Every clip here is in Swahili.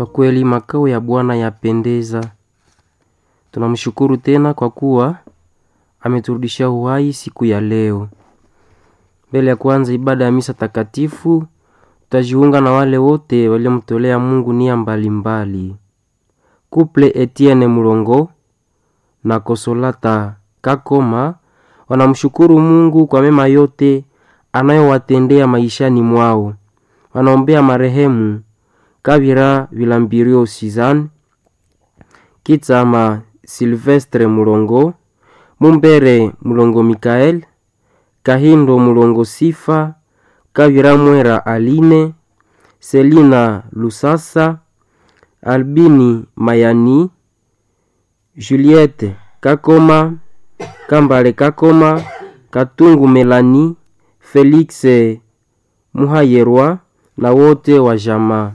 Kwa kweli makao ya Bwana yapendeza. Tunamshukuru tena kwa kuwa ameturudishia uhai siku ya leo. Mbele ya kuanza ibada ya misa takatifu, tutajiunga na wale wote waliomtolea Mungu nia mbalimbali. Kuple Etienne Mulongo na Kosolata Kakoma wanamshukuru Mungu kwa mema yote anayowatendea maishani mwao. Wanaombea marehemu Kabira Vilambirio Sizan, Kitsama Silvestre Mulongo, Mumbere Mulongo Mikael, Kahindo Mulongo Sifa, Kabira Mwera Aline, Selina Lusasa, Albini Mayani, Juliette Kakoma, Kambale Kakoma, Katungu Melani, Felix Muhayerwa na wote wa jamaa.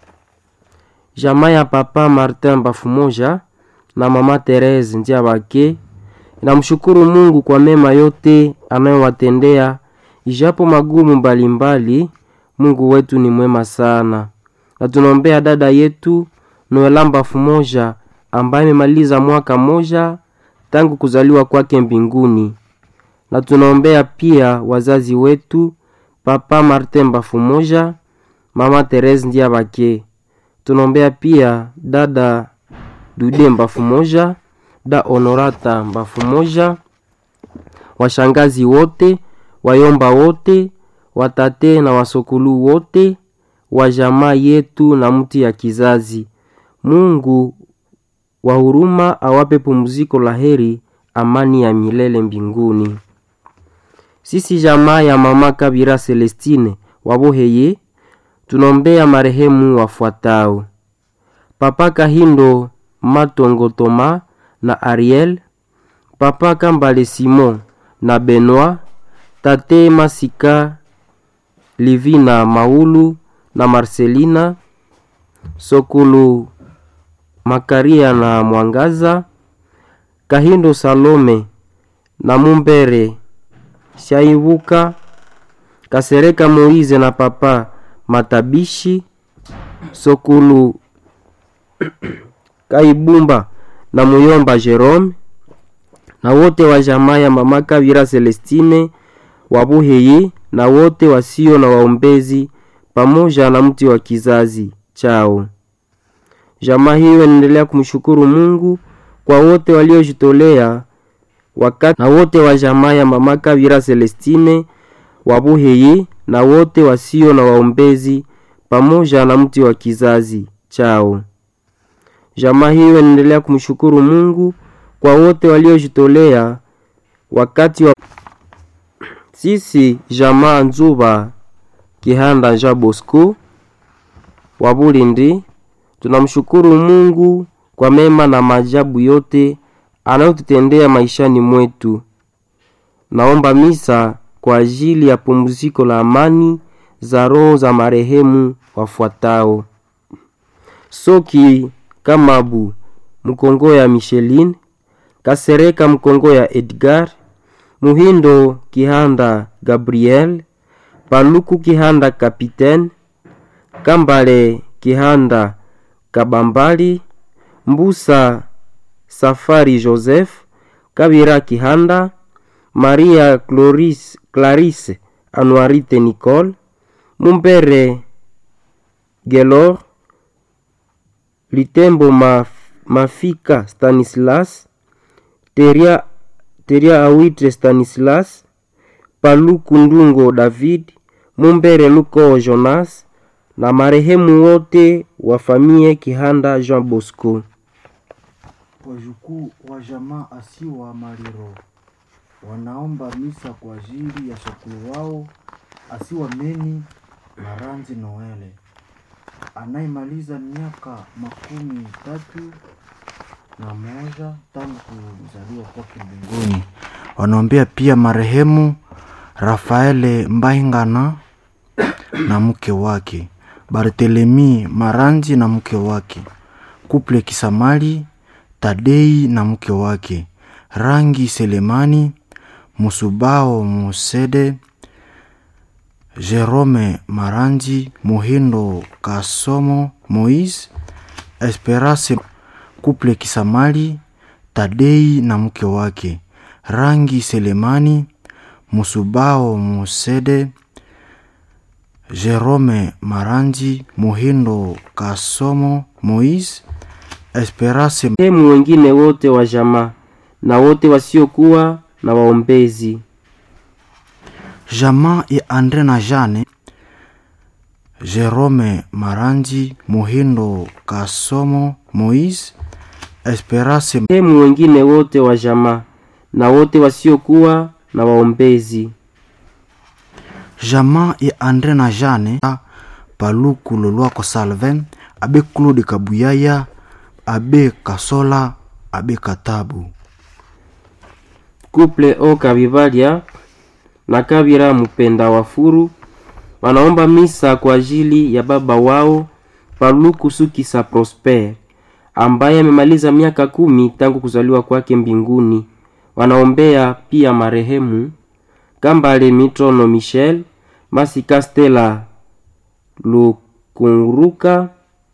Jamaa ya papa Martin Bafumoja na mama Therese Ndiabake namshukuru Mungu kwa mema yote anayowatendea ijapo magumu mbalimbali. Mungu wetu ni mwema sana, na tunaombea dada yetu Noela Bafumoja ambaye amemaliza mwaka moja tangu kuzaliwa kwake mbinguni, na tunaombea pia wazazi wetu papa Martin Bafumoja, mama Therese Ndiabake tunaombea pia dada Dude Mbafu moja, da Honorata Mbafu moja, washangazi wote, wayomba wote, watate na wasokulu wote wa jamaa yetu na mti ya kizazi. Mungu wa huruma awape pumziko la heri, amani ya milele mbinguni. Sisi jamaa ya mama Kabira Celestine waboheye tunaombea marehemu wafuatao: Papa Kahindo Matongo Toma na Ariel, Papa Kambale Simon na Benoit, Tate Masika Livina Maulu na Marcelina Sokulu Makaria na Mwangaza, Kahindo Salome na Mumbere Shaibuka, Kasereka Moize na Papa Matabishi Sokulu Kaibumba na Muyomba Jerome na wote wa jamaa ya mama Kavira Celestine Wabuheye na wote wasio na waombezi pamoja na mti wa kizazi chao. Jamaa hiyo inaendelea kumshukuru Mungu kwa wote waliojitolea wakati na wote wa jamaa ya mama Kavira Celestine Wabuheye na wote wasio na waombezi pamoja na mti wa kizazi chao. Jamaa hiyo inaendelea kumshukuru Mungu kwa wote waliojitolea wakati wa sisi jamaa Nzuba Kihanda Jean Bosco wa Bulindi tunamshukuru Mungu kwa mema na maajabu yote anayotutendea maishani mwetu. Naomba misa kwa ajili ya pumziko la amani za roho za marehemu wafuatao: Soki Kamabu Mkongo ya Micheline, Kasereka Mkongo ya Edgar, Muhindo Kihanda Gabriel, Paluku Kihanda Kapitaine, Kambale Kihanda Kabambali, Mbusa Safari Joseph, Kabira Kihanda, Maria Cloris, Clarisse Anuarite Nicole, Mumbere Gelor, Litembo Maf, Mafika Stanislas, Teria, Teria Awitre Stanislas, Paluku Ndungo David, Mumbere Luko Jonas na marehemu wote wa famie Kihanda Jean Bosco. Wajukuu wa jamaa asiwa Maliro wanaomba misa kwa ajili ya shakulu wao asiwa Meni Maranzi Noele anayemaliza miaka makumi tatu na moja tangu kuzaliwa kwake mbinguni. Wanaombea pia marehemu Rafaele Mbaingana na mke wake, Bartelemi Maranzi na mke wake, Kuple Kisamali Tadei na mke wake, Rangi Selemani Musubao Musede Jerome Maranji, Muhindo Kasomo Moise Esperance Kuple Kisamali, Tadei na mke wake, Rangi Selemani, Musubao Musede, Jerome Maranji, Muhindo Kasomo, Moise Esperance Marehemu wengine wote wa jamaa na wote wasiokuwa na waombezi. Jamaa ya Andre na Jane, Jerome Maranji, Muhindo Kasomo, Moise Esperance Marehemu wengine wote wa jamaa na wote wasiokuwa na waombezi. Jamaa ya Andre na Jane, Paluku Lolwako Salvin, Abe Claude Kabuyaya, Abe Kasola, Abe Katabu. Kuple O Kabivalia na Kabira Mpenda Wafuru wanaomba misa kwa ajili ya baba wao Paluku Sukisa Prosper ambaye amemaliza miaka kumi tangu kuzaliwa kwake mbinguni. Wanaombea pia marehemu Kambale Mitrono Michel, Masika Stella Lukunruka,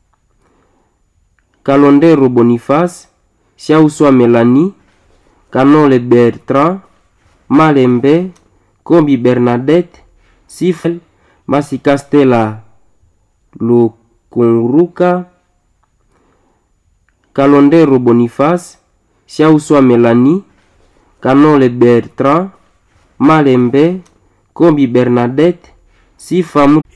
Kalondero Boniface, Shauswa Melanie, Kanole Bertrand, Malembe, Kombi Bernadette, Sifel, Masika Stella Lukunruka, Kalondero Boniface, Shauswa Melanie, Kanole Bertrand, Malembe, Kombi Bernadette, Sifa